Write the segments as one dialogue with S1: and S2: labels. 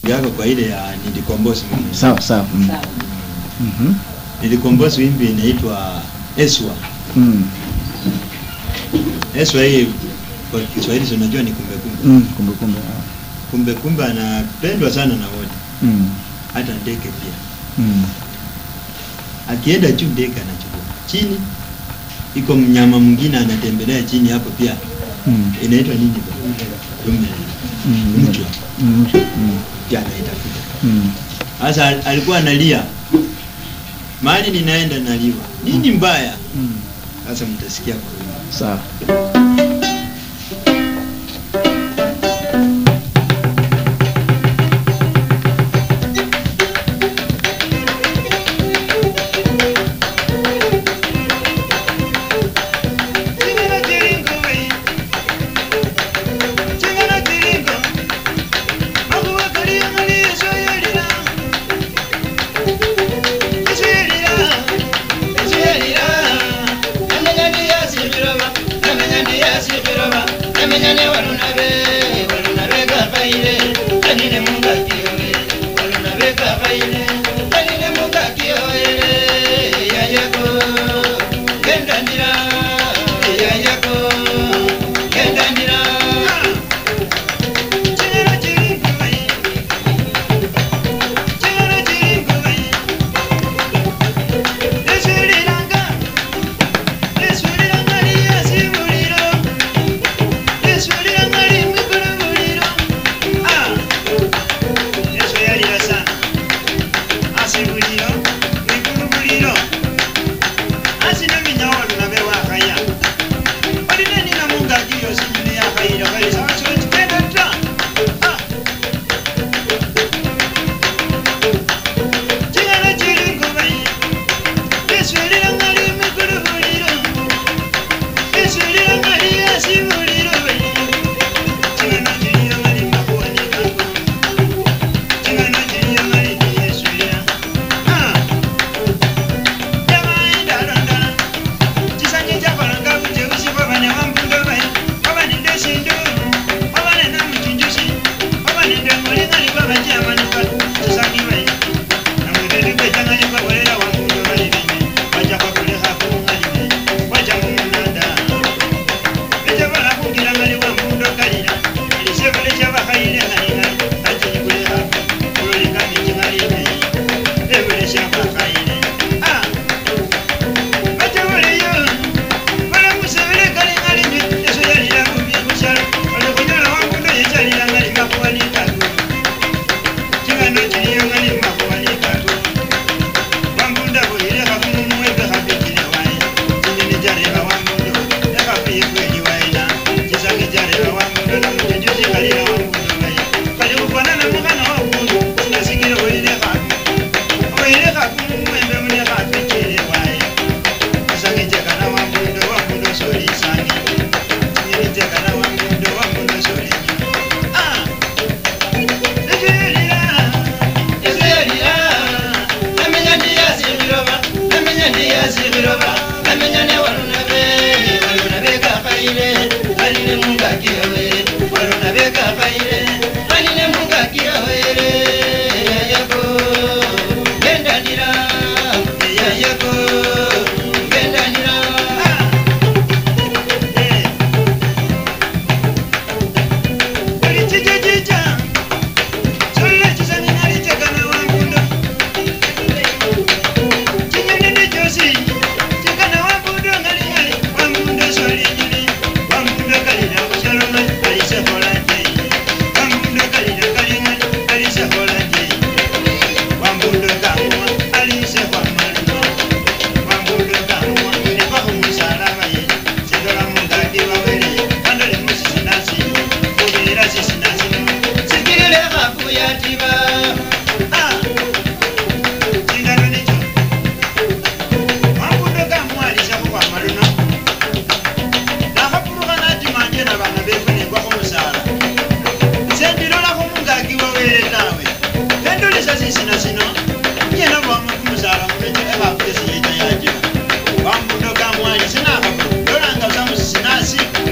S1: yako kwa ile ya nilikombozi mimi.
S2: sawa sawa mm.
S3: Sawa.
S2: Mhm.
S1: Nilikombozi wimbi inaitwa Eswa.
S2: Mm.
S1: Eswa hii kwa Kiswahili si unajua ni kumbe kumbe.
S2: Mm. kumbe kumbe ah.
S1: Kumbe kumbe anapendwa sana na wote,
S2: mm.
S1: hata ndege pia.
S2: Mm.
S1: Akienda juu ndege anachukua. Chini iko mnyama mwingine anatembelea chini hapo pia.
S2: Mm.
S1: Inaitwa nini ba? Dume.
S2: Mm.
S1: Mchwa.
S2: Mm. Mm.
S1: Pia anaitafuta.
S2: Mm.
S1: Sasa al- alikuwa analia, mahali ninaenda naliwa, nini mbaya?
S2: Mm.
S1: Sasa mtasikia kwa wimbo.
S2: sawa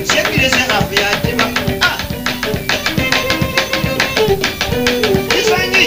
S4: Isanya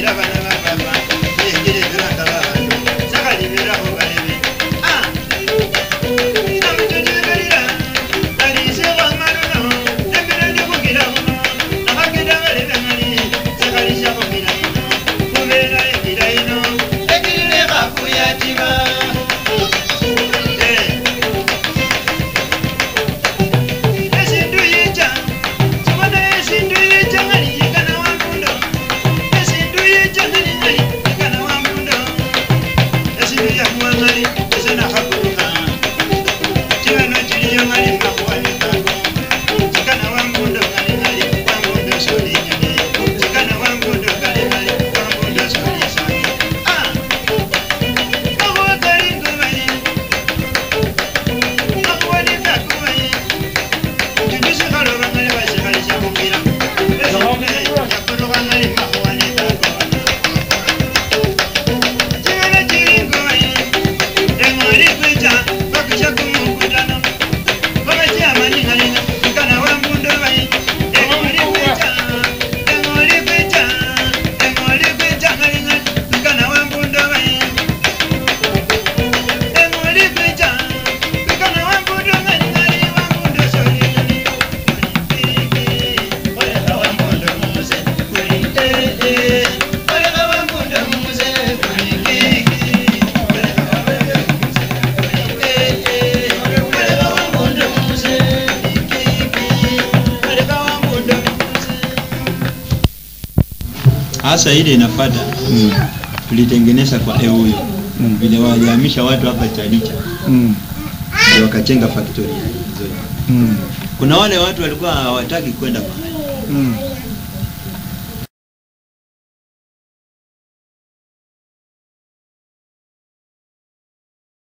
S1: Hasa ile inafuata
S2: Mm.
S1: tulitengeneza kwa euyo
S2: Mm.
S1: vile walihamisha watu hapa Chalicha
S2: Mm.
S1: ndio wakachenga factory ya hizo.
S2: Mm.
S1: Kuna wale watu walikuwa hawataki kwenda mahali
S2: Mm.